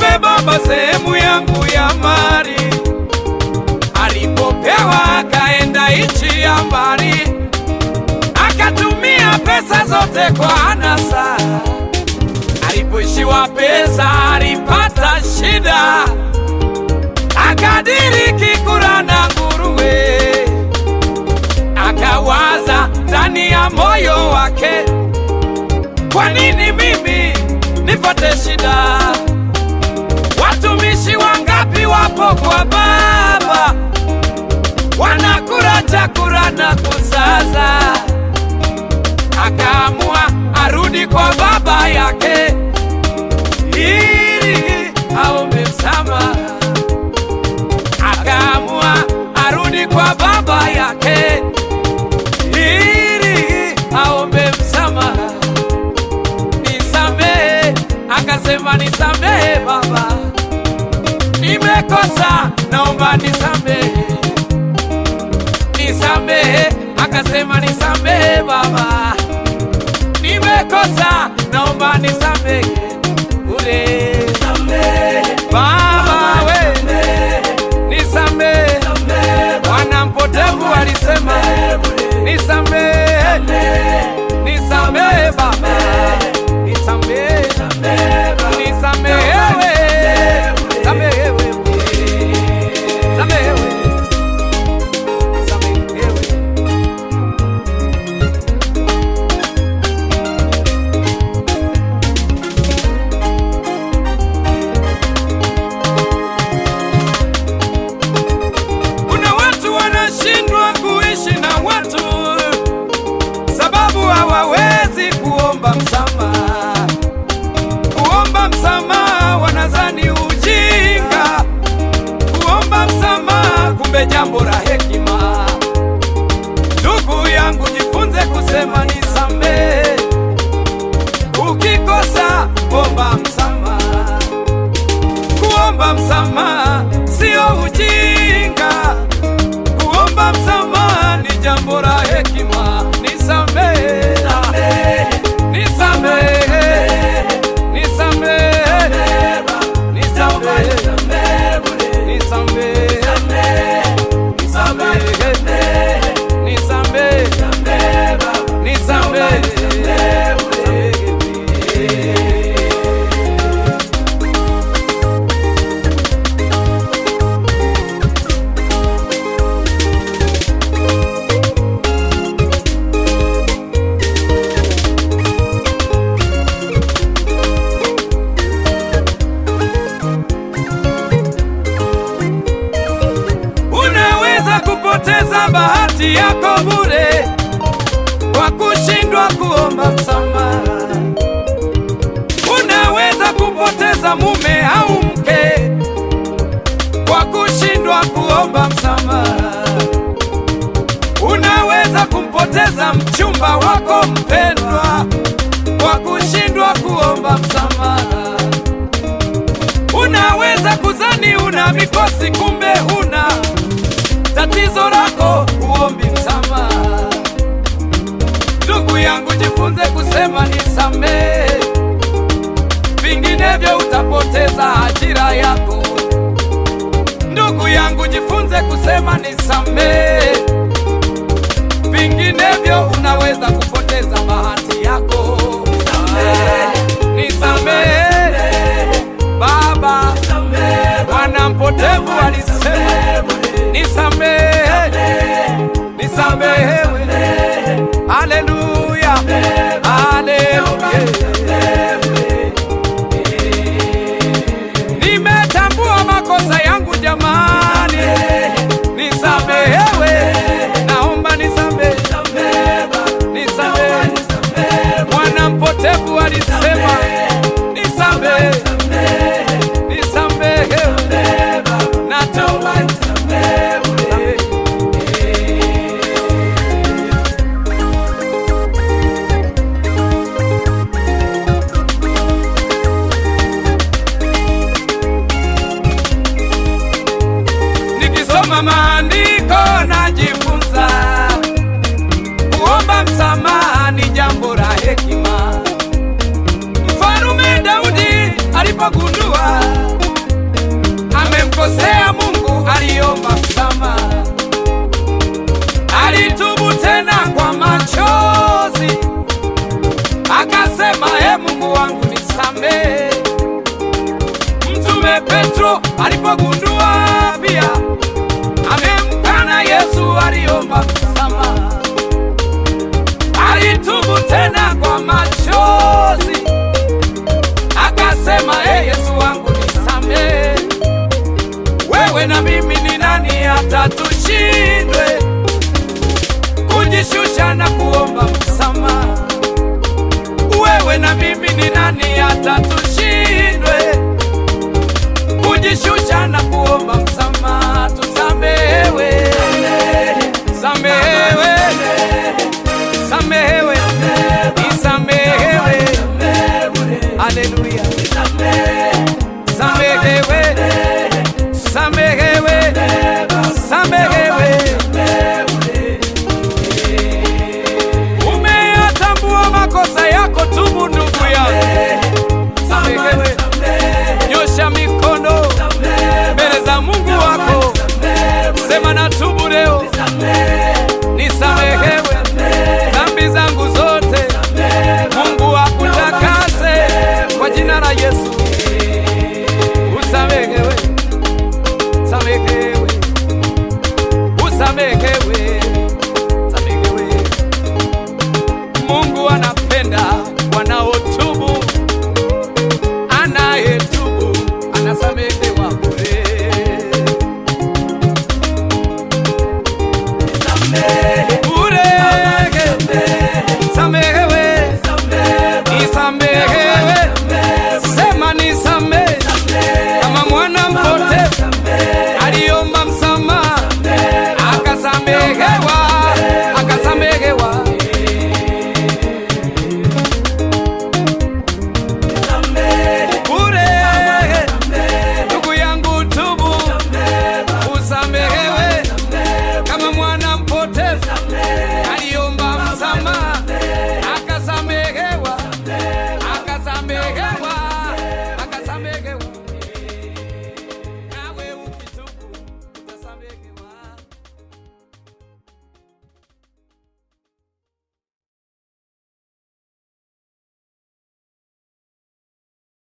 nimpe baba sehemu yangu ya mali. Alipopewa akaenda nchi ya mbali, akatumia pesa zote kwa anasa. Alipoishiwa pesa alipata shida, akadiriki kula na nguruwe. Akawaza ndani ya moyo wake, kwa nini mimi nipate shida? Watumishi wangapi wapo kwa baba, wanakula chakula na kusaza. Akaamua arudi kwa baba yake ili aombe msamaha. Akaamua arudi kwa baba yake ili aombe msamaha. Nisamehe, akasema nisamehe baba, nimekosa, naomba nisamehe. Nisamehe, akasema nisamehe baba, nimekosa, naomba nisamehe. Ule baba we, nisamehe. Bwana mpotevu alisema nisamehe, nisamehe baba, nisamehe, nisamehewe, samehewe, samehewe, samehewe. Kuna watu wanashindwa kuishi na watu sababu hawawezi kuomba msamaha. Kuomba msamaha wanazani ujinga, kuomba msamaha kumbe jambo la hekima. Ndugu yangu, jifunze kusema nisamehe. Ukikosa omba msamaha. Kuomba msamaha sio ujinga, kuomba msamaha ni jambo la hekima. Nisamehe, nisamehe, nisamehe, nisamehe, nisamehe, nisamehe, nisamehe, nisamehe. Unaweza kupoteza bahati yako bure kwa kushindwa kuomba msamaha. Unaweza kupoteza mume au mke kwa kushindwa kuomba msamaha. Unaweza kumpoteza mchumba wako mpendwa kwa kushindwa kuomba msamaha. Unaweza kuzani una mikosi, kumbe huna tatizo lako, uombi msamaha. Ndugu yangu, jifunze kusema nisamehe, vinginevyo utapoteza ajira yako. Ndugu yangu, jifunze kusema nisamehe, vinginevyo unaweza kupoteza bahati yako. Nisamehe Baba, Bwana mpotevu alisema nisamehe, nisamehewe. Haleluya, haleluya. Nimetambua makosa yangu jamani, nisamehewe, naomba nisamehe, nisamehe. Bwana mpotevu alisema nisamehe, nisamehewe, natoba nisamehe. Nikisoma maandiko najifunza kuomba msamaha ni jambo la hekima. Mfalume Daudi alipogundua amemkosea Mungu, aliomba msamaha, alitubu tena kwa machozi, akasema e Mungu wangu nisamehe. Mtume Petro alipogundua pia amemkana Yesu, aliomba msamaha, alitubu tena kwa machozi, akasema e Yesu wangu nisamehe. Wewe na mimi ni nani hata tushindwe kujishusha na kuomba msamaha? Wewe na mimi ni nani hata tushindwe kujishusha na kuomba msamaha? Tusamehewe, samehewe, samehewe, isamehewe. Haleluya, samehewe, samehewe.